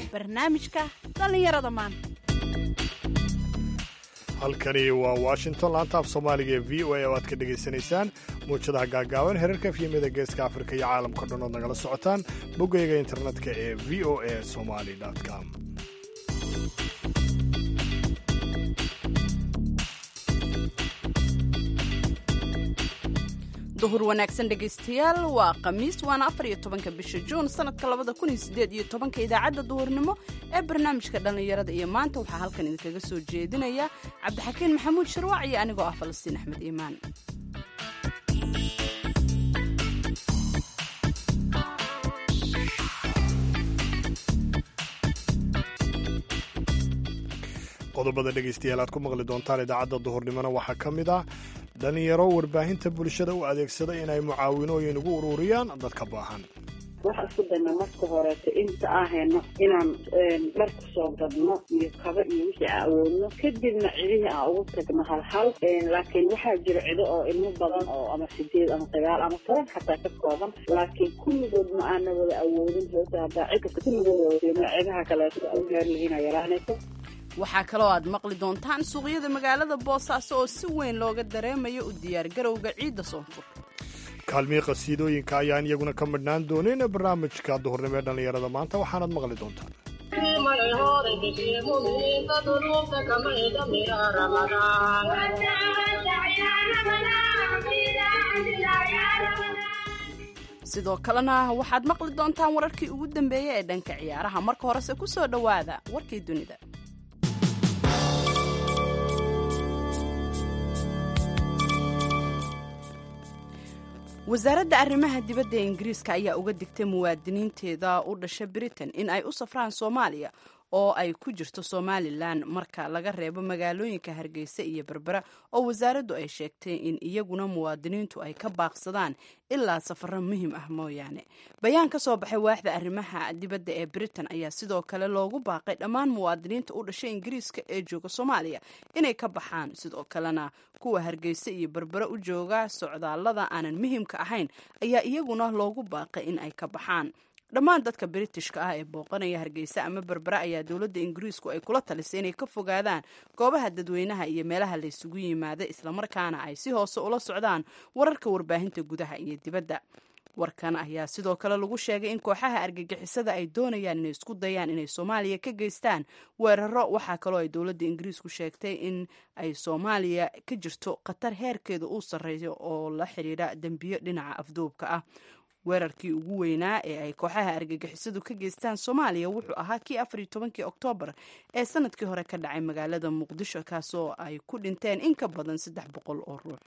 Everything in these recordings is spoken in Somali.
barnaamijka dhallinyarada maanta halkani waa washington laanta af soomaaliga ee v o a oo aad ka dhegaysanaysaan muwjadaha gaagaaban herarka efyemada geeska afrika iyo caalamka dhan ood nagala socotaan boggayga internetka ee v o a somali com duhur wanaagsan dhegaystayaal waa khamiis waana afar iyo tobanka bisha juun sanadka labada kun iyo sideed iyo tobanka idaacadda duhurnimo ee barnaamijka dhallinyarada iyo maanta waxaa halkan idinkaga soo jeedinaya cabdixakiin maxamuud sharwaac iyo anigoo ah falastiin axmed iimaan qodobada dhegaystayaal aad ku maqli doontaan idaacadda duhurnimona waxaa ka mid ah dhallinyaro warbaahinta bulshada u adeegsada inay mucaawinooyin ugu ururiyaan dadka baahan waxa isku dayna marka horeeto inta aan hayno inaan dhar ku soo gadno iyo kaba iyo wixii aan awoodno kadibna cidihii aan ugu tagno halhal laakiin waxaa jira cido oo ilmo badan oo ama sideed ama sagaal ama toban xataa ka kooban laakiin kulligood ma aana wada awoodin sababta haddaa cid kasta kulligood wada cidaha kaleeto u gaari lahiina yaraanayso waxaa kaloo aad maqli doontaan suuqyada magaalada boosaaso oo si weyn looga dareemayo u diyaargarowga ciidda soonfur kaalmii qasiidooyinka ayaan iyaguna ka midhnaan doonin barnaamijka duhurnimo ee dhallinyarada maanta waxaanaad maqli doontaan sidoo kalena waxaad maqli doontaan wararkii ugu dambeeyey ee dhanka ciyaaraha marka horese ku soo dhowaada warkii dunida wasaaradda arrimaha dibadda ee ingiriiska ayaa uga digtay muwaadiniinteeda u dhasha britain in ay u safraan soomaaliya oo ay ku jirto somalilan marka laga reebo magaalooyinka hargeysa iyo berbera oo wasaaraddu ay sheegtay in iyaguna muwaadiniintu ay ka baaqsadaan ilaa safaro muhiim ah mooyaane bayaan ka soo baxay waaxda arrimaha dibadda ee britain ayaa sidoo kale loogu baaqay dhammaan muwaadiniinta u dhashay ingiriiska ee jooga soomaaliya inay ka baxaan sidoo kalena kuwa hargeysa iyo berbere u jooga socdaallada aanan muhiimka ahayn ayaa iyaguna loogu baaqay in ay ka baxaan dhammaan dadka britishka ah ee booqanaya hargeysa ama berbere ayaa dowladda ingiriisku ay kula talisay inay ka fogaadaan goobaha dadweynaha iyo meelaha laysugu yimaada islamarkaana ay si hoose ula socdaan wararka warbaahinta gudaha iyo dibadda warkan ayaa sidoo kale lagu sheegay in kooxaha argagixisada ay doonayaan inay isku dayaan inay soomaaliya ka geystaan weeraro waxaa kaloo ay dowladda ingiriisku sheegtay in ay soomaaliya ka jirto khatar heerkeeda uu sarreeyo oo la xidhiidha dembiyo dhinaca afduubka ah weerarkii ugu weynaa ee ay kooxaha argagixisadu ka geystaan soomaaliya wuxuu ahaa kii afar iyo tobankii oktoobar ee sanadkii hore ka dhacay magaalada muqdisho kaasoo ay ku dhinteen in ka badan saddex boqol oo ruux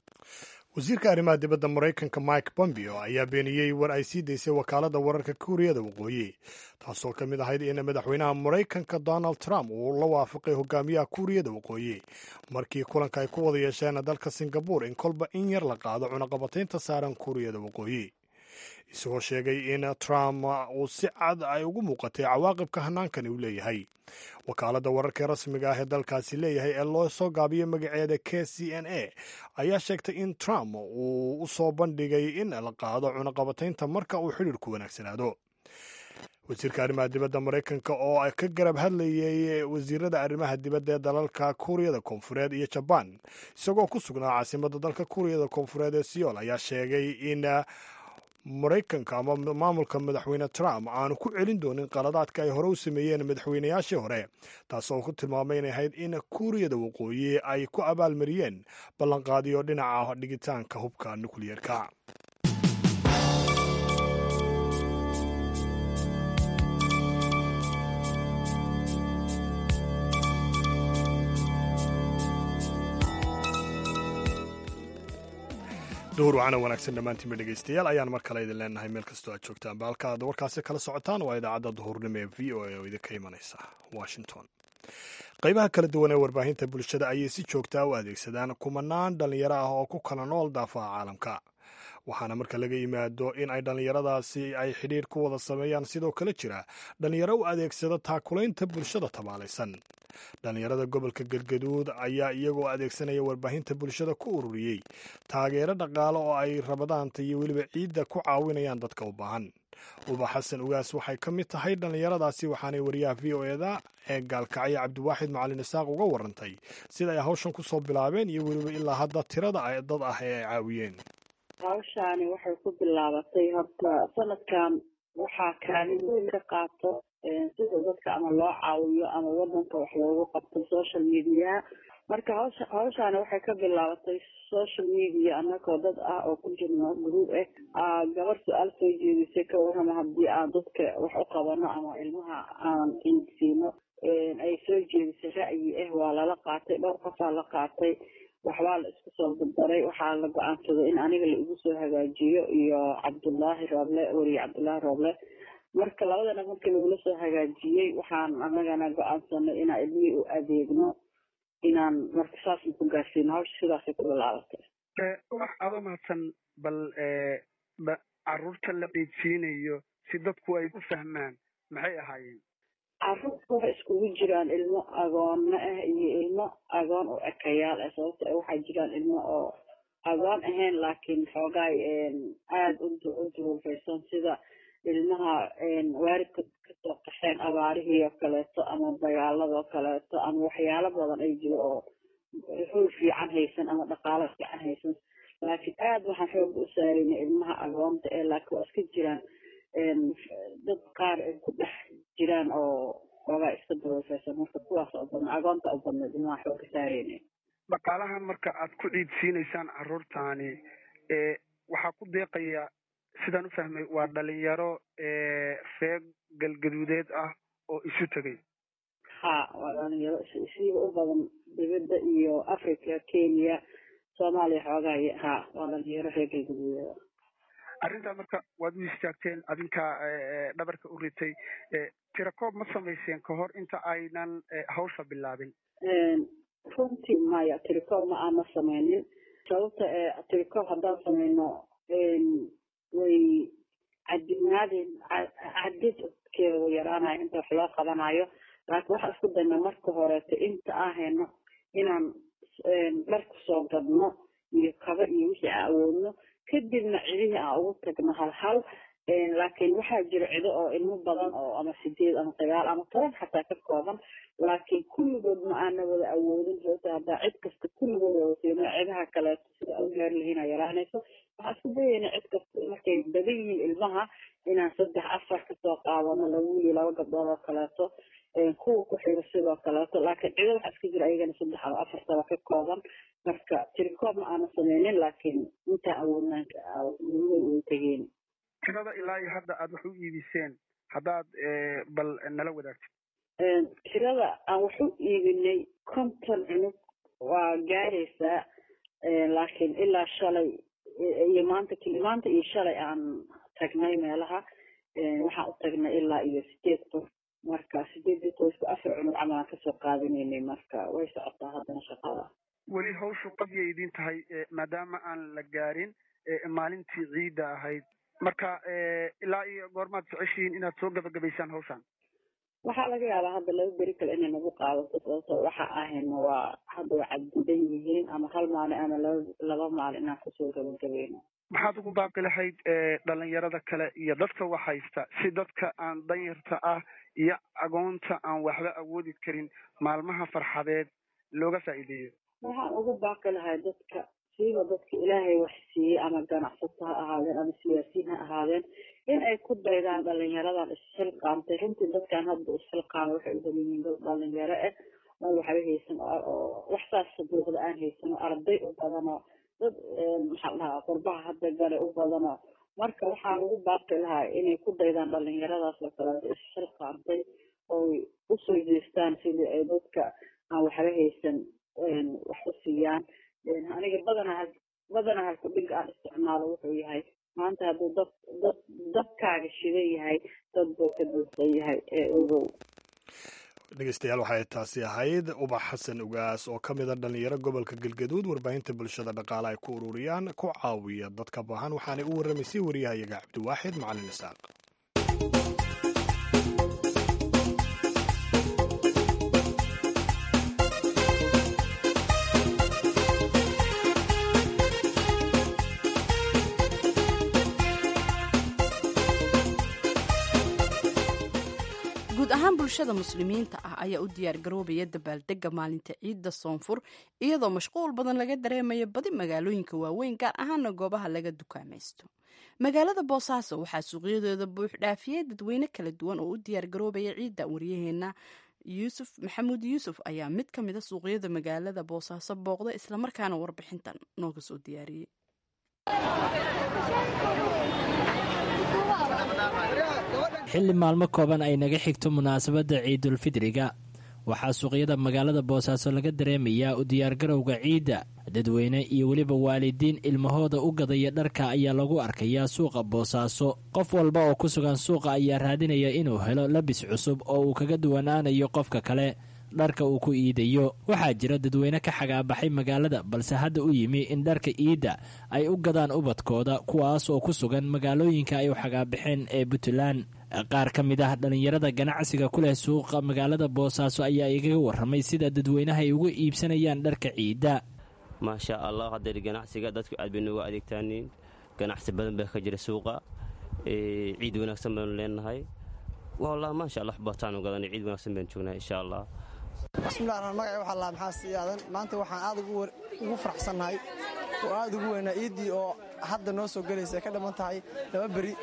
wasiirka arrimaha dibadda maraykanka mike pompeo ayaa beeniyey war ay sii daysay wakaaladda wararka kuuriyada waqooyi taasoo ka mid ahayd in madaxweynaha maraykanka donald trump uu la waafaqay hogaamiyaha kuuriyada waqooyi markii kulanka ay ku wada yeesheen dalka singabur in kolba in yar la qaado cunaqabataynta saaran kuuriyada waqooyi isagoo sheegay in trump uu si cad ay ugu muuqatay cawaaqibka hannaankani uu leeyahay wakaaladda wararka rasmiga ah ee dalkaasi leeyahay ee loo soo gaabiyey magaceeda k c n a ayaa sheegtay in trump uu u soo bandhigay in la qaado cunaqabataynta marka uu xidhiirku wanaagsanaado wasiirka arrimaha dibadda maraykanka oo ka garab hadlayay wasiirada arrimaha dibadda ee dalalka kuuriyada koonfureed iyo jabaan isagoo ku sugnaa caasimadda dalka kuuriyada koonfureed ee seoul ayaa sheegay in maraykanka ama maamulka madaxweyne trump aanu ku celin doonin qaladaadka ay hore u sameeyeen madaxweynayaashii hore taasoo ku tilmaamay inay ahayd in kuuriyada waqooyi ay ku abaalmariyeen ballanqaadiyo dhinaca dhigitaanka hubka nukliyeerka duhur wacana wanaagsan dhammaantiinba dhegaystayaal ayaan mar kale idin leenahay meel kastoo aad joogtaan ba halka aad warkaasi kala socotaan waa idaacadda duhurnimo ee v o a oo idinka imanaysa washington qaybaha kala duwan ee warbaahinta bulshada ayay si joogtaa u adeegsadaan kumanaan dhallinyaro ah oo ku kala nool daafaha caalamka waxaana marka laga yimaado in ay dhallinyaradaasi ay xidhiir ku wada sameeyaan sidoo kale jira dhallinyaro u adeegsada taakulaynta bulshada tabaalaysan dhallinyarada gobolka galgaduud ayaa iyagoo adeegsanaya warbaahinta bulshada ku ururiyey taageero dhaqaale oo ay rabadaanta iyo weliba ciidda ku caawinayaan dadka u baahan uba xasan ugaas waxay ka mid tahay dhallinyaradaasi waxaanay wariyaha v o eda ee gaalkacyo cabdiwaaxid macalin isaaq uga warantay sida ay hawshan ku soo bilaabeen iyo weliba ilaa hadda tirada dad ah ee ay caawiyeen hawshaani waxay ku bilaabatay horta sanadkan waxaa kaalin weyn ka qaato sida dadka ama loo caawiyo ama wadanka wax loogu qabto social media marka hawsha hawshaani waxay ka bilaabatay social media anagoo dad ah oo ku jirno group ah gabar su-aal soo jeedisay ka warrama haddii aan dadka wax u qabano ama ilmaha aan insiino ay soo jeedisay ra'yi ah waa lala qaatay dhowr qofaa la qaatay waxbaa la isku soo dardaray waxaa la go-aansaday in aniga la igu soo hagaajiyo iyo cabdullaahi rooble weriye cabdullaahi rooble marka labadana markii lagula soo hagaajiyey waxaan anagana go-aansanay inaan ilmihii u adeegno inaan marka saasna ku gaarsiino hawsha sidaasay ku bilaabatay wax aada mahadsan bal caruurta la qiidsiinayo si dadku ay u fahmaan maxay ahaayeen caruurta waxay iskugu jiraan ilmo agoonno ah iyo ilmo agoon oo ekayaal ah sababto waxaa jiraan ilmo oo agoon ahayn laakiin xoogaay aada u duruufaysan sida ilmaha waalidka kasoo qaxeen abaarihii oo kaleeto ama dagaaladoo kaleeto ama waxyaalo badan ay jiro oo hool fiican haysan ama dhaqaalo fiican haysan laakiin aada waxaan xooga u saarayna ilmaha agoonta ee laakiin waa iska jiraan dad qaar ay ku dhex jiraan oo xoogaa iska duruufaysan marka kuwaas oo badna agoonta u badnayd ilmaha xooga saarayna dhaqaalahan marka aad ku ciidsiinaysaan caruurtaani waxaa ku deeqaya sidaan u fahmay waa dhalinyaro reer galgaduudeed ah oo isu tegay ha waa dhalinyaro isiiba u badan dibadda iyo africa kenya soomaaliya xoogahay ha waa dhalinyaro reer galgaduudeed arrintaa marka waad u istaagteen adinkaa dhabarka u ritay tirakoob ma samayseen ka hor inta aynan hawsha bilaabin runtii maya tirakoob ma aana samaynin sababta tirakoob haddaan samayno way cadinaadeen cadidkeeda way yaraanaya inta wax loo qabanayo laakiin waxaan isku dayna marka horeeto inta ahayno inaan dhar kusoo gadno iyo kaba iyo wixii aan awoodno kadibna cidihii aan ugu tagno hal hal laakiin waxaa jira cido oo ilmo badan oo ama sideed ama sagaal ama toban xataa ka kooban laakiin kulligood ma aana wada awoodin sababta haddaa cid kasta kulligood wada siino cidaha kaleeto sida u gaari lahiina yaraanayso waxaan isku dayayna cid kasta markay badan yihiin ilmaha inaan saddex afar kasoo qaadano laba wiil laba gabdhood oo kaleeto kuwa ku xigo sidoo kaleeto laakiin cido waxaa iska jira ayagana saddex ama afar saba ka kooban marka tirikoob ma aana sameynin laakiin intaa awoodnaan ugu tegeen tirada ilaa iyo hadda aad wax u iibiseen haddaad bal nala wadaagtid tirada aan wax u iibinay konton cunug waa gaaraysaa laakiin ilaa shalay iyo maanta maanta iyo shalay aan tagnay meelaha waxaan u tagnay ilaa iyo sideed qof marka sideedii qoysku afar cunug camal aan kasoo qaadanaynay marka way socotaa haddana shaqada weli hawshu qabyay idin tahay maadaama aan la gaarin maalintii ciidda ahayd marka ilaa iyo goormaad jeceshihiin inaad soo gabagabaysaan hawshan waxaa laga yaabaa hadda laba beri kale inay nagu qaadato sababto waxa ahayna waa hadda waa caddidan yihiin ama hal maalin ama laba laba maalin inaan kusoo gabagabayno maxaad ugu baaqi lahayd dhalinyarada kale iyo dadka wax haysta si dadka aan danyarta ah iyo agoonta aan waxba awoodi karin maalmaha farxadeed looga faa'iideeyo waxaan ugu baaqi lahay dadka siiba dadka ilaahay wax siiyey ama ganacsato ha ahaadeen ama siyaasiyiin ha ahaadeen in ay ku daydaan dhalinyaradan isxilqaamtay runtii dadkan hadda isxilqaama waxay u badan yihiin dad dhalinyaro ah oo waxba haysan oo wax saas buuqda aan haysan oo arday u badanoo dad maxaa dhahaa qurbaha hadda gale u badanoo marka waxaan ugu baaqi lahaa inay ku daydaan dhalinyaradaas oo kaleeto isxilqaamtay oy usoo jeestaan sidii ay dadka aan waxba haysan wax u siiyaan aniga badana badana halku dhig aan isticmaalo wuxuu yahay maanta hadduu dad dad dadkaaga shidan yahay dad buu ka duusan yahay ee ogow dhegeystayaal waxay taasi ahayd ubax xasan ugaas oo ka mida dhalinyaro gobolka galgaduud warbaahinta bulshada dhaqaale ay ku ururiyaan ku caawiya dadka baahan waxaanay u warramaysay wariyahayaga cabdiwaaxid macalin isaaq ahaan bulshada muslimiinta ah ayaa u diyaargaroobaya dabaaldega maalinta ciidda soonfur iyadoo mashquul badan laga dareemayo badi magaalooyinka waaweyn gaar ahaana goobaha laga dukaamaysto magaalada boosaaso waxaa suuqyadeeda buux dhaafiyey dadweyne kala duwan oo u diyaargaroobaya ciidda waryaheena yuusuf maxamuud yuusuf ayaa mid ka mida suuqyada magaalada boosaaso booqda islamarkaana warbixintan nooga soo diyaariyey xilli maalmo kooban ay naga xigto munaasabadda ciidulfidriga waxaa suuqyada magaalada boosaaso laga dareemayaa u diyaargarowga ciidda dadweyne iyo weliba waalidiin ilmahooda u gadaya dharka ayaa lagu arkayaa suuqa boosaaso qof walba oo ku sugan suuqa ayaa raadinaya inuu helo labis cusub oo uu kaga duwanaanayo qofka kale dharka uu ku iidayo waxaa jira dadweyne ka xagaabaxay magaalada balse hadda u yimi in dharka iidda ay u gadaan ubadkooda kuwaas oo ku sugan magaalooyinka ay u xagaabaxeen ee puntland qaar ka mid ah dhallinyarada ganacsiga ku leh suuqa magaalada boosaaso ayaa igaga warramay sida dadweynaha ay uga iibsanayaan dharka ciidda maasha allah hadeer ganacsiga dadku aad bay nooga adeegtaaniin ganacsi badan baa ka jira suuqa ciid wanaagsan baanu leenahay wallah maasha allah bataanu gadan ciid wanaagsan baan joognaa insha allah bismillahi raxmaan magaci waxaa lahaa maxaa sii aadan maanta waxaan aad ugu faraxsannahay oo aad ugu weynaa iiddii oo hadda noo soo gelaysa ay ka dhamman tahay laba beri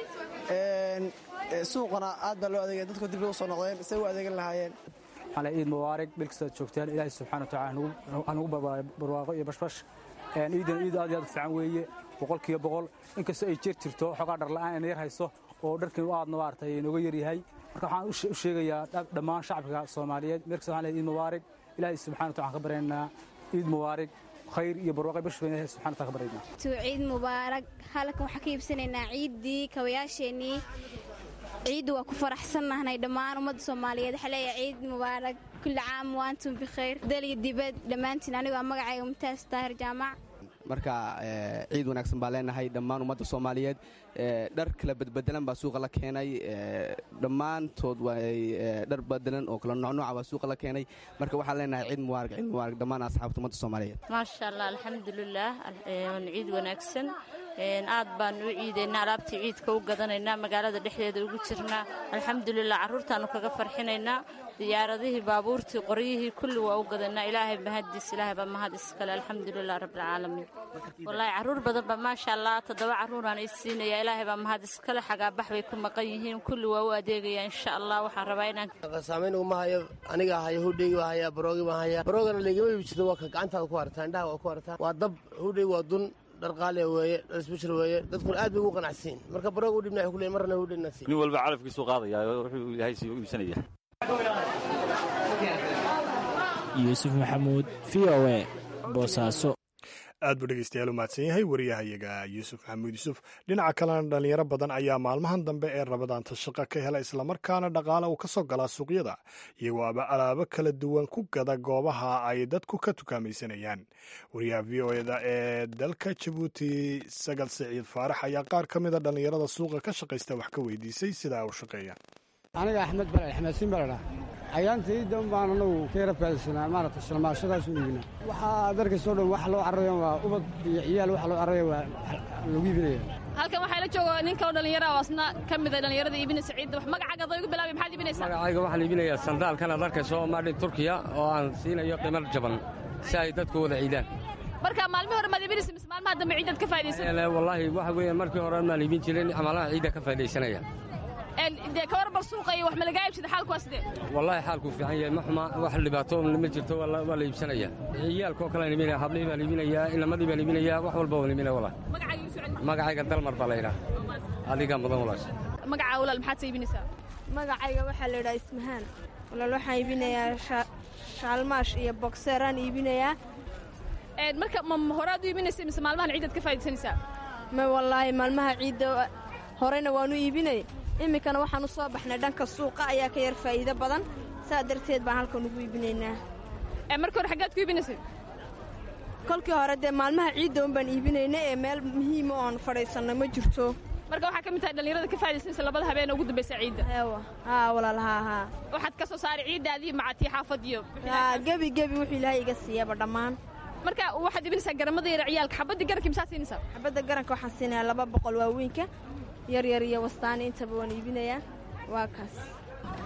suuqana aad baa loo adeegaya dadku dib loo soo noqdeen say u adeegan lahaayeen waxaan ciid mubaarig bil kastaad joogtaan ilaahay subxana wa tacala hanugu barwaaqo iyo bashbash ciidan ciid aad iyo aad u fiican weeye boqolkiiba boqol inkastoo ay jir jirto xoogaa dharla'aan ayna yar hayso oo dharkan aadna maaragtay inooga yaryahay marka waxaan u sheegayaa dhammaan shacabka soomaaliyeed meel kasta waxaan leeyahay ciid mubaarig ilaahay subxana wa tacala ka baryaynaa ciid mubaarig khayr iyo barwaaqo bashbash baan ilaahay subxana wa tacala ka baryaynaa ciid mubaarig halkan waxaan ka iibsanaynaa ciiddii kawayaasheenii ciidda waa ku faraxsannahnay dhammaan ummadda soomaaliyeed waxaa leeyahay ciid mubaarak kulli caam waantum bikhayr dal iyo dibad dhammaantiin anigoo magacayga mumtaas daahir jaamac marka ciid wanaagsan baa leenahay dhammaan ummadda soomaaliyeed dhar kala badbedelan baa suuqa la keenay dhammaantood way dhar badelan oo kala nocnooca baa suuqa la keenay marka waxaan leenahay ciid mubaarak ciid mubaarak dhammaan asxaabta ummadda soomaaliyeed maasha allah alxamdulilah ciid wanaagsan aad baan u ciidaynaa alaabtii ciidka u gadanaynaa magaalada dhexdeeda ugu jirnaa alxamdulilah carruurtaannu kaga farxinaynaa diyaaradihii baabuurtii qoryihii kulli waa u gadanaa ilaahay mahadiis ilaahay baa mahad iskale alxamdulilah rabbilcaalamiin wallaahi carruur badan baa maasha allah toddoba carruuraan is siinaya ilaahay baa mahad iskale xagaabax bay ku maqan yihiin kulli waa u adeegaya insha allah waxaan rabaa inaan saamayn uma hayo aniga haya hudheygi waa haya baroogi baa haya baroogana laygama iibsado waa ka gacantaada ku hartaa indhaha waa ku hartaa waa dab hudheygi waa dun dhar qaaliya weeye dhar isbishir weeye dadkuna aad bay ugu qanacsiin marka barooga u dhibna waxay ku leeyihin marna hudheyna siin nin walba calafkiisuu qaadaya wuxuu ilaahay sii u iibsanaya yuusuf maxamuud v o e boosaaso aad buu dhegeystayaal u mahadsan yahay wariyahayaga yuusuf maxamuud yuusuf dhinaca kalena dhallinyaro badan ayaa maalmahan dambe ee rabadaanta shaqo ka hela islamarkaana dhaqaale uu ka soo galaa suuqyada iyagoo aba alaabo kala duwan ku gada goobaha ay dadku ka tukaamaysanayaan wariyaha v o eda ee dalka jabuuti sagal siciid faarax ayaa qaar ka mida dhallinyarada suuqa ka shaqaysta wax ka weydiisay sidaa u shaqeeya aniga axmed bale xamaasiin baledha ayaanta iidan baan anagu ka yara faadaysanaa maaragta shalmaashadaas u iibina waxaa darkaysoo dhan wax loo cararayo waa ubad iyo ciyaal waxa loo cararayo waa lagu iibinaya halkan waxaa la jooga nin kaloo dhallinyara oo asna ka mid a dhallinyarada iibinaysa ciidda wax magacaaga adoo igu bilaabay maxaad iibinaysaa magacayga waxaan iibinayaa sandaalkan aad arkayso maadhin turkiya oo aan siinayo qiimar jaban si ay dadku wada ciidaan marka maalmihii hore maad iibinaysa mise maalmaha dambe ciiddaad ka faa'idaysan wallaahi waxa weeyaan markii hore maan iibin jirin camalaha ciidda ka faa'idaysanaya dee ka war bal suuqa iyo wax ma lagaa iibsada xaalku waa sidee wallaahi xaalkuu fiican yahay ma xuma wax dhibaato ma jirto waa la iibsanaya ciyaalkoo kale aan iibinaya hablihii baan iibinayaa inamadii baan iibinayaa wax walba waan iibinaya walaal magacayga dalmar baa la yidhaha adigaa mudan walaal magacaa walaal maxaad sa iibinaysaa magacayga waxaa la yidhaha ismahaan walaal waxaan iibinayaa shaalmaash iyo bogseeraan iibinayaa marka ma horaad u iibinaysa mise maalmahan ciiddaad ka faa'idaysanaysaa ma wallaahi maalmaha ciidda horena waanu iibinay iminkana waxaan u soo baxnay dhanka suuqa ayaa ka yar faa'iido badan saa darteed baan halkan ugu iibinaynaa markii hore xaggaad ku iibinaysay kolkii hore dee maalmaha ciidda un baan iibinayna ee meel muhiima oon fadhiisanno ma jirto marka waxaa ka mid tahay dhallinyarada ka faa'idaysanaysa labada habeen ugu dambaysa ciidda haa walaal haa haa waxaad ka soo saaray ciiddaadii macatii xaafadiyo haa gebi gebi wuxuu ilaahay iga siiyaba dhammaan marka waxaad iibinaysaa garamada yar ciyaalka xabadii garankii maxaad siinaysaa xabadda garanka waxaan siinayaa laba boqol waaweynka yaryar iyo wastaani intaba waan iibinayaa waa kaas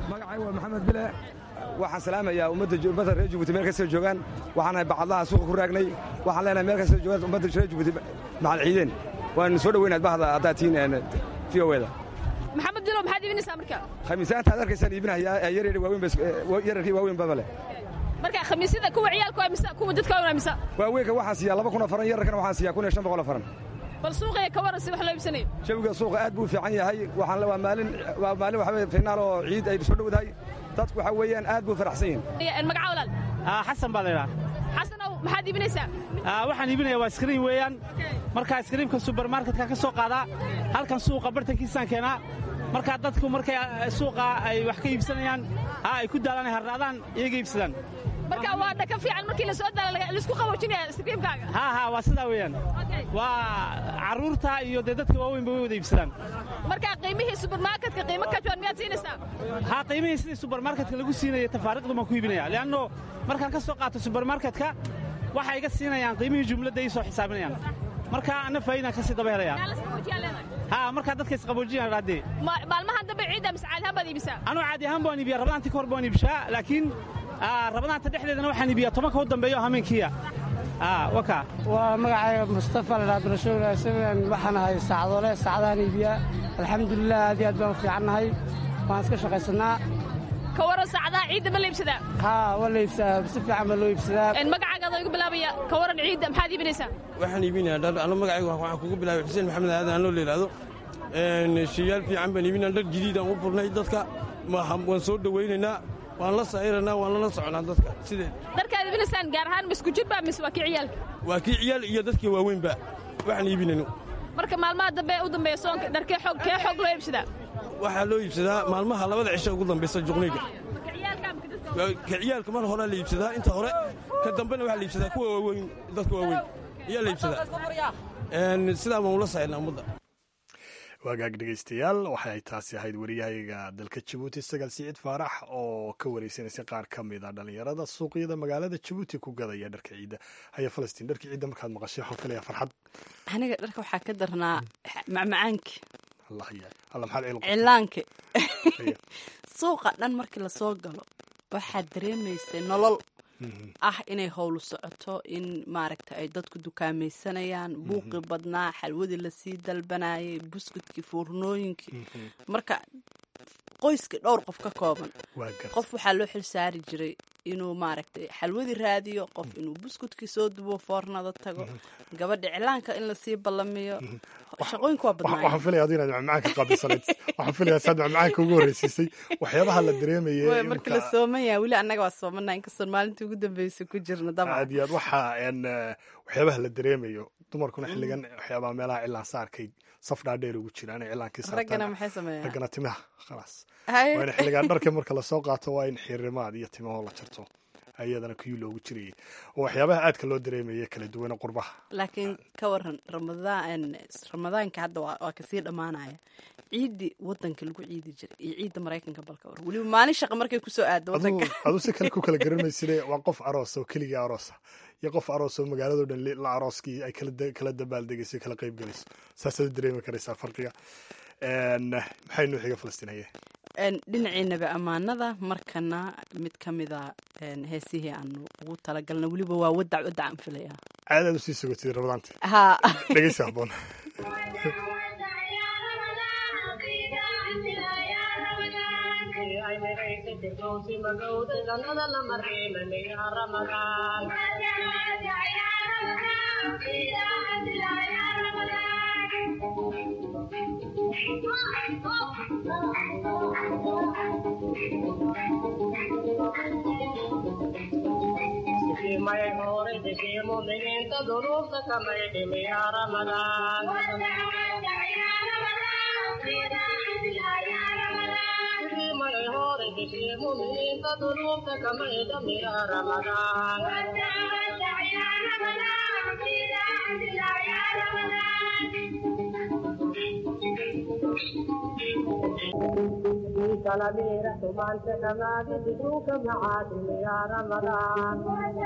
magacay waa maxamed bile waxaan salaamayaa ummadda reer jabuuti meel kastoo joogaan waxaanahay bacadlaha suuqa ku raagnay waxaan leenahay meel kastoo joogaan ummadda reer jabuuti macal ciideen waan soo dhoweynaad bahda haddaad tihiin v o da maxamed bilo maxaad iibinaysaa marka khamiisaanta aad arkaysaan iibinahayaa yaryar waaweyn yararkii waaweyn baba leh marka khamiisyada kuwa ciyaalka waa mise kuwa dadka waa mise waaweynka waxaan siiyaa laba kun oo faran yararkana waxaan siiyaa kun iyo shan boqol oo faran bal suuqaya ka waran si wax loo iibsanayo jawiga suuqa aad buu u fiican yahay waxaan waa maalin waa maalin waxa weye finaal oo ciid ay soo dhowdahay dadku waxa weeyaan aad buu faraxsan yihin magaca walaal xasan baa la yidhaha xasanow maxaad iibinaysaa waxaan iibinaya waa iskriim weeyaan markaa iskriimka subermarketka ka soo qaadaa halkan suuqa bartankiisaan keenaa markaa dadku markay suuqa ay wax ka iibsanayaan ay ku daalaan harraadaan iyaga iibsadaan marka waa dhaka fiican markii la soo daala laisku qaboojinaya iskriimkaaga ha ha waa sidaa weeyaan waa carruurta iyo dee dadka waaweynba way wada iibsadaan marka qiimihii subermarketka qiimo ka jaban miyaad siinaysaa ha qiimihii sidii subermarketka lagu siinaya tafaariiqdu baan ku iibinaya leanno markaan ka soo qaato subermarketka waxay iga siinayaan qiimihii jumladda ii soo xisaabinayaan marka anna faa'iidaan ka sii daba helayaa ha markaa dadka isqaboojiyaan raadee maalmahan dambe ciidda mise caadi ahaan baad iibisaa anuu caadi ahaan baan iibiyaa rabadaantii ka hor baan iibshaa laakiin rabadaanta dhexdeedana waxaan iibiyaa tobanka u dambeeyo hameenkiya waka waa magacayga mustafa ladhaa barashow isagan waxaan ahay saacadole saacadahan iibiyaa alxamdulilah aad iyo aad baan u fiicannahay waan iska shaqaysannaa ka waran saacadaha ciidda ma la iibsadaa haa waa la iibsadaa si fiican baa loo iibsadaa magacaaga igu bilaabaya ka waran ciidda maxaad iibinaysaa waxaan iibinayaa dhar ano magacayga waxaan kugu bilaabay xuseen maxamed aadan anoo la yidhaahdo shiyaal fiican baan iibinaa dhar jadiidaan u furnay dadka waan soo dhowaynaynaa waan la sa'iranaa waan lala soconaa dadka sideed dharkaad iibinaysaan gaar ahaan misku jirba mise waa kii ciyaalka waa kii ciyaal iyo dadkii waaweynba waxaan iibinayno marka maalmaha dambe u dambeeya soonka dharkee xoog kee xoog loo iibsadaa waxaa loo iibsadaa maalmaha labada cisho ugu dambaysa juqnayga ka ciyaalka mar horea la iibsadaa inta hore ka dambena waxaa la iibsadaa kuwa waaweyn dadka waaweyn ayaa la iibsadaa sidaa baan ula saxinaa ummadda waagaag dhegaystayaal waxay taasi ahayd wariyahayga dalka jabuuti sagaal siciid faarax oo ka wareysanaysa qaar ka mid a dhallinyarada suuqyada magaalada jabuuti ku gadaya dharka ciidda haya falastiin dharka ciidda markaad maqashay waxaan kaleeyaa farxad aniga dharka waxaa ka darnaa macmacaanki allah ya alla maxaad cilaanki suuqa dhan markii lasoo galo waxaad dareemaysay nolol ah inay howlu socoto in maaragta ay dadku dukaamaysanayaan buuqi badnaa xalwadii lasii dalbanayay buskudkii fuurnooyinkii marka qoyskii dhowr qof ka kooban qof waxaa loo xil saari jiray inuu maaragtay xalwadii raadiyo qof inuu buskudkii soo dubo foornada tago gabadha iclaanka in lasii ballamiyo shaqooyinku waa badnaay waxaan filaya adu inaad macmacaanka qaabilsanayd waxaan filaya saad macmacaanka ugu horreysiisay waxyaabaha la dareemayay marka la sooman yahay weli annaga waa soomanaa inkastoon maalintii ugu dambeysay ku jirna dabcan aad iyo aad waxa waxyaabaha la dareemayo dumarkuna xilligan waxyaabaha meelaha cilaan saarkay saf dhaadheer ugu jiraan ay cilaankii raggana maxay sameeyaan raggana timaha khalaas waa in xilligan dharka marka lasoo qaato waa in xirimaad iyo timahoo la jarto ayadana kuyuu loogu jirayay oo waxyaabaha aadka loo dareemaya kala duwana qurbaha laakiin ka waran ramadaan ramadaanka hadda waa kasii dhammaanaya ciiddii wadanka lagu ciidi jiray iyo ciidda maraykanka balka war weliba maalin shaqa markay kusoo aaddo wadanka aduu si kale ku kala garanayside waa qof aroos oo keligii aroosa iyo qof aroos oo magaalado dhan la arooskii ay kala dabaaldegaysay kala qayb galayso saasaad dareemi karaysaa farqiga maxay noo xiga falastiinaye dhinaciinaba ammaanada markana mid ka mida heesihii aanu ugu talagalna weliba waa wadac wadac aan filaya caadaad usii sugotid ramadaanta ha dhegeysi haboon may hore deshee muminiinta duruufta kamay dhimi yaa ramadaan may hore deshee muminiinta duruufta kamay dhimi yaa ramadaan కలమేర సుమాంత కమాది దిగుక మహాది యా రమదాన్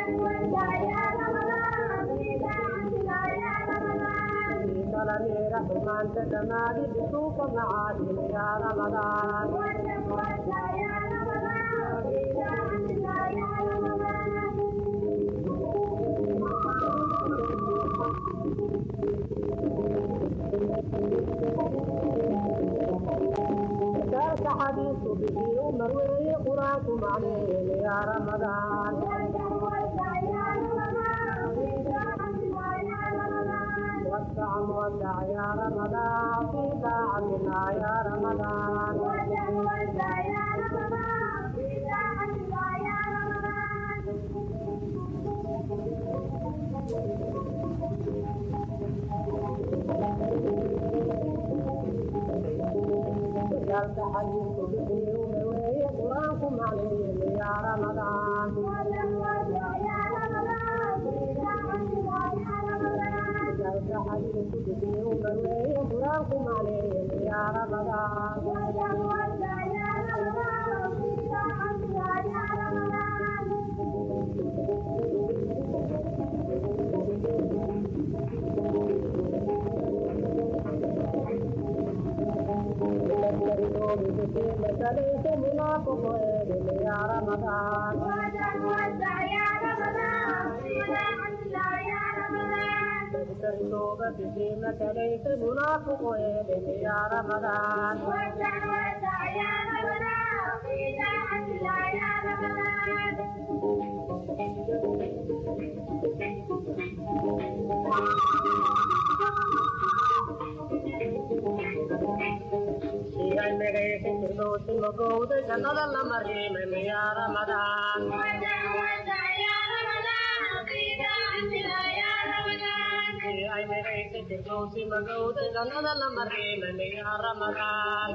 కలమేర సుమాంత కమాది దిగుక మహాది యా రమదాన్ xadiisku bixii u marweeye qur-aanku macneeye yaa ramadaan وسع وسع يا رمضان في طاعتنا يا رمضان وجعلت حديث بحي ومويه قرآنكم عليه يا رمضان وجعلت حديث بحي ومويه قرآنكم عليه يا رمضان ليس منافق يا رمضان توبة فيمك ليس منافق يا رمضان jannada la mariimay ya ramadaan ay megaysa firdowsi magowda jannada la mariimay ya ramadaan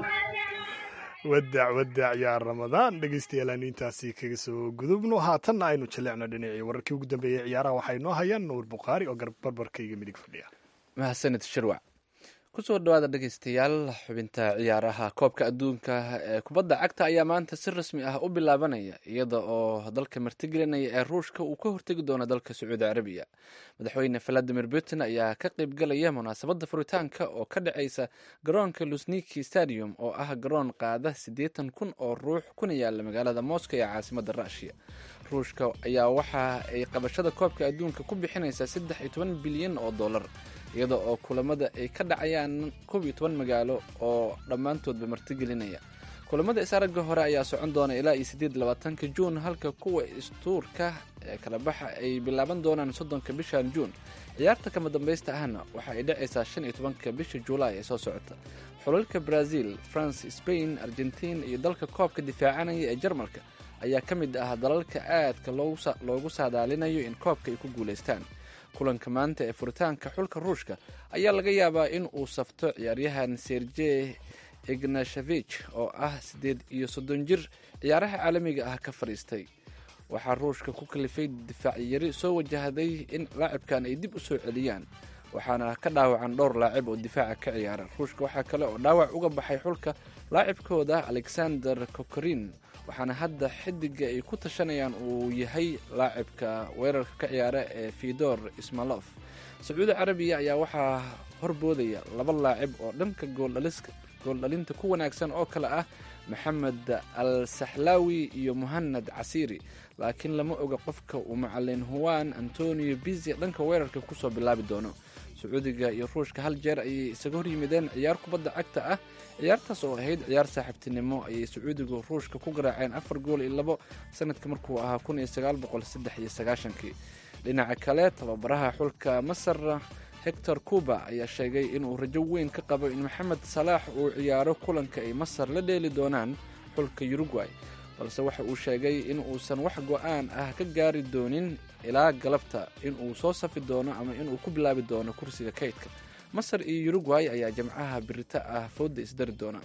wadac wadac yaa ramadaan dhegeystayaal aanu intaasi kaga soo gudubno haatanna aynu jaleecno dhinacii wararkii ugu dambeeyey ciyaaraha waxaa inoo hayaan nuur bukhaari oo barbarkayga midig fadhiya mahadsanid shirwac kusoo dhawaada dhegeystayaal xubinta ciyaaraha koobka adduunka ee kubadda cagta ayaa maanta si rasmi ah u bilaabanaya iyada oo dalka martigelinaya ee ruushka uu ka hortegi doono dalka sacuudi carabiya madaxweyne valadimir putin ayaa ka qeybgalaya munaasabadda furitaanka oo ka dhaceysa garoonka lusniki stadium oo ah garoon qaada siddeetan kun oo ruux kuna yaala magaalada moscow ee caasimada rushia ruushka ayaa waxa ay qabashada koobka adduunka ku bixinaysaa saddex iyo toban bilyan oo dollar iyada oo kulamada ay ka dhacayaan koob iyo toban magaalo oo dhammaantoodba martigelinaya kulamada is-aragga hore ayaa socon doona ilaa iyo siddeed labaatanka juun halka kuwa istuurka ee kala baxa ay bilaaban doonaan soddonka bishan juun ciyaarta kama dambaysta ahna waxa ay dhacaysaa shan iyo tobanka bisha juulaay ee soo socota xulalka brazil france spain argentin iyo dalka koobka difaacanaya ee jarmalka ayaa ka mid ah dalalka aadka loogu saadaalinayo in koobka ay ku guulaystaan kulanka maanta ee furitaanka xulka ruushka ayaa laga yaabaa in uu safto ciyaaryahan sergey ignashevich oo ah siddeed iyo soddon jir ciyaaraha caalamiga ah ka fadhiistay waxaa ruushka ku kalifay difaacyari soo wajahday in laacibkan ay dib u soo celiyaan waxaana ka dhaawacan dhowr laacib oo difaaca ka ciyaara ruushka waxaa kale oo dhaawac uga baxay xulka laacibkooda alexander kokorin waxaana hadda xidiga ay ku tashanayaan uu yahay laacibka weerarka ka ciyaara ee fidor ismalof sacuudi carabiya ayaa waxaa horboodaya laba laacib oo dhanka gooldhalinta ku wanaagsan oo kale ah maxamed al saxlaawi iyo muhanad casiiri laakiin lama oga qofka uu macalin huwan antonio bizi dhanka weerarka kusoo bilaabi doono sacuudiga iyo ruushka hal jeer ayay isaga hor yimideen ciyaar kubadda cagta ah ciyaartaas oo ahayd ciyaar saaxiibtinimo ayay sacuudigu ruushka ku garaaceen afar gool iyo labo sanadka markuu ahaa kun iyo sagaal boqol saddex iyo sagaashankii dhinaca kale tababaraha xulka masar hector cuba ayaa sheegay inuu rajo weyn ka qabo in maxamed salaax uu ciyaaro kulanka ay masar la dheeli doonaan xulka uruguay balse waxa uu sheegay in uusan wax go-aan ah ka gaari doonin ilaa galabta inuu soo safi doono ama inuu ku bilaabi doono kursiga kaydka masar iyo uruguay ayaa jamcaha birita ah fooda isdari doona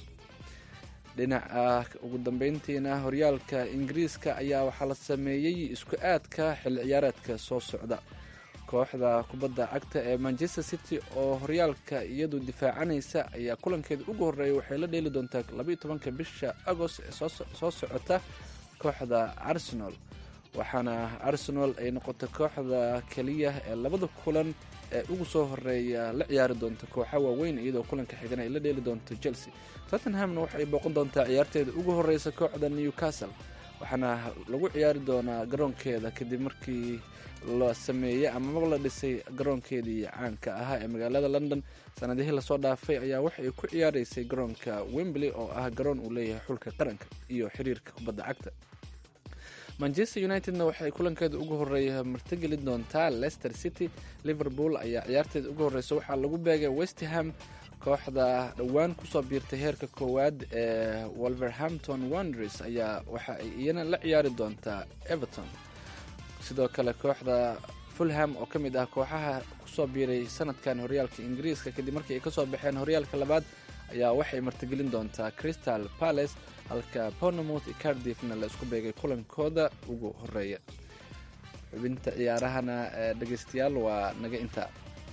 dhinaca ugu dambeyntiina horyaalka ingiriiska ayaa waxaa la sameeyey isku aadka xilli ciyaareedka soo socda kooxda kubadda cagta ee manchester city oo horyaalka iyadu difaacanaysa ayaa kulankeeda ugu horreeya waxay la dheeli doontaa labaiyo tobanka bisha agost ee soo socota kooxda arsenal waxaana arsenal ay noqotay kooxda keliya ee labada kulan ee ugu soo horeeya la ciyaari doonta kooxa waaweyn iyadoo kulanka xigan ay la dheeli doonto chelsea tottenhamna waxay booqan doontaa ciyaarteeda ugu horeysa kooxda newcastle waxaana lagu ciyaari doonaa garoonkeeda kadib markii la sameeyey amaba la dhisay garoonkeedii caanka ahaa ee magaalada london sanadihii lasoo dhaafay ayaa waxa ay ku ciyaareysay garoonka wembley oo ah garoon uu leeyahay xulka qaranka iyo xiriirka kubadda cagta manchester unitedna waxay kulankeeda ugu horeeya martigeli doontaa leicester city liverpool ayaa ciyaarteeda ugu horeysa waxaa lagu beegay westham kooxda dhowaan kusoo biirtay heerka koowaad ee wolverhampton wonders ayaa waxa ay iyana la ciyaari doontaa everton sidoo kale kooxda fulham oo ka mid ah kooxaha kusoo biiray sanadkan horyaalka ingiriiska kadib markii ay kasoo baxeen horyaalka labaad ayaa waxay martigelin doontaa crystal palace halka bournemouth iyo cardiffna la isku beegay kulankooda ugu horeeya xubinta ciyaarahana ee dhegeystayaal waa naga intaa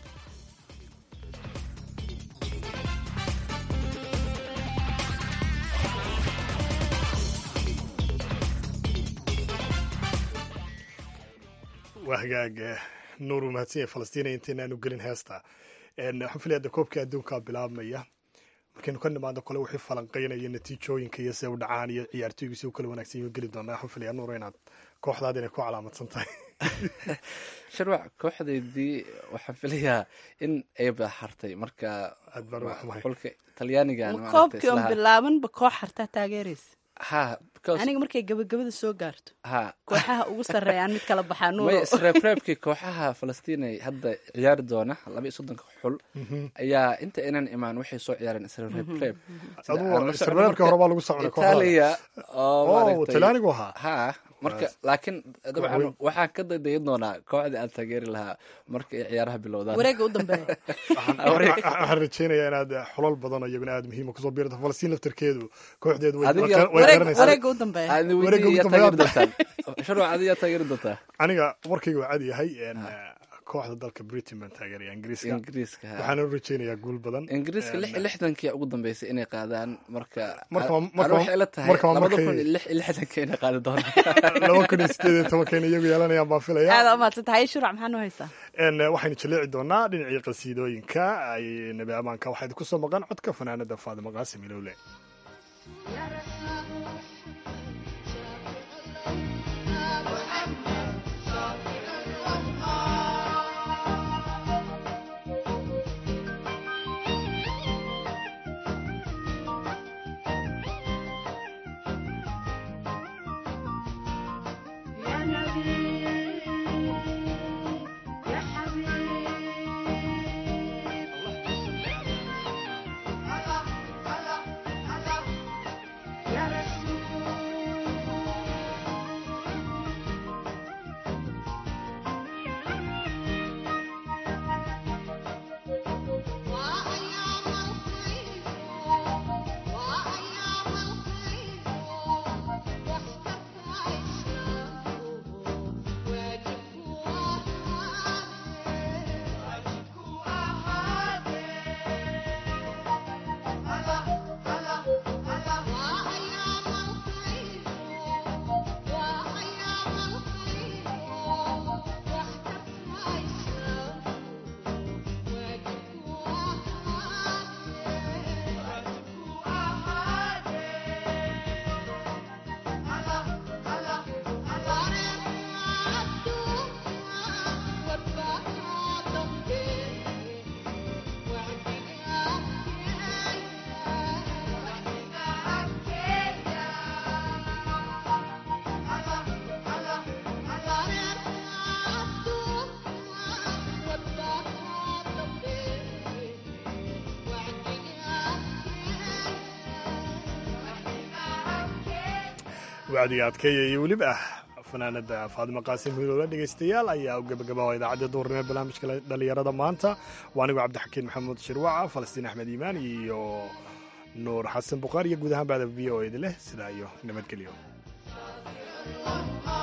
waa hagaag nuur uu mahadsan yahay falastiina intaynaanu gelin heesta waxaan filaya de koobka adduunkaa bilaabmaya markaynu ka nimaadno kole wixii falanqeynaya natiijooyinka iyo se u dhacaan iyo ciyaartooygu si u kala wanaagsan yaho geli doonaa waxaan filaya nuur inaad kooxdaad inay ku calaamadsan tahay sharwac kooxdaydii waxaan filayaa in ay baaxartay marka xulka talyaanigan ma koobkii on bilaabanba koox hartaa taageeraysa ha aniga markay gabagabada soo gaarto ha kooxaha ugu sarreeyaan mid kala baxaa nuuro maya isreebreebkii kooxaha falastiinay hadda ciyaari doona laba iyo soddonka xul ayaa inta inan imaan waxay soo ciyaareen isreebreeb isreebreebkii hore baa lagu socday itaaliya oo maaragtay talyaanigu ahaa ha marka laakiin dabcan waxaan ka daydayin doonaa kooxda aan taageeri lahaa marka ay ciyaaraha bilowdaan wareega u dambeeya waxaan rajeynayaa inaad xulal badan iyaguna aad muhiima kusoo biirta falastiin laftarkeedu kooxdeedu wareega u dambeeya sharwac adiyaa taageeri doontaa aniga warkayga waa cad yahay kooxda dalka britain baan taageeraya ingiriiska ingiriiska waxaana u rajeynayaa guul badan ingiriiska lix iyo lixdankii ugu dambeysay inay qaadaan marka Marka- ana waxay ila tahay marka- labada markay- kun iyo lix iyo lixdanka inay qaadi doonaan laba kun iyo sideed iyo tobankayna iyagu yeelanayaan baan filaya aada umahadsan tahay shuruc maxaa noo haysaa En, waxaynu jaleeci doonaa dhinacii qasiidooyinka ay nabi amaanka waxaa idinku soo maqan codka fanaanada faadimo qaasim ilowle wacdiga adkeeya iyo weliba ah fanaanada faadimo qaasim hiloola dhegaystayaal ayaa u gabagabaa idaacadda duurnimo barnaamijka dhalinyarada maanta waa anigu cabdixakiin maxamuud shirwaca falastiin axmed iimaan iyo nuur xasan bukhaari iyo guud ahaan baada v o ed leh sidaa iyo nabadgelyo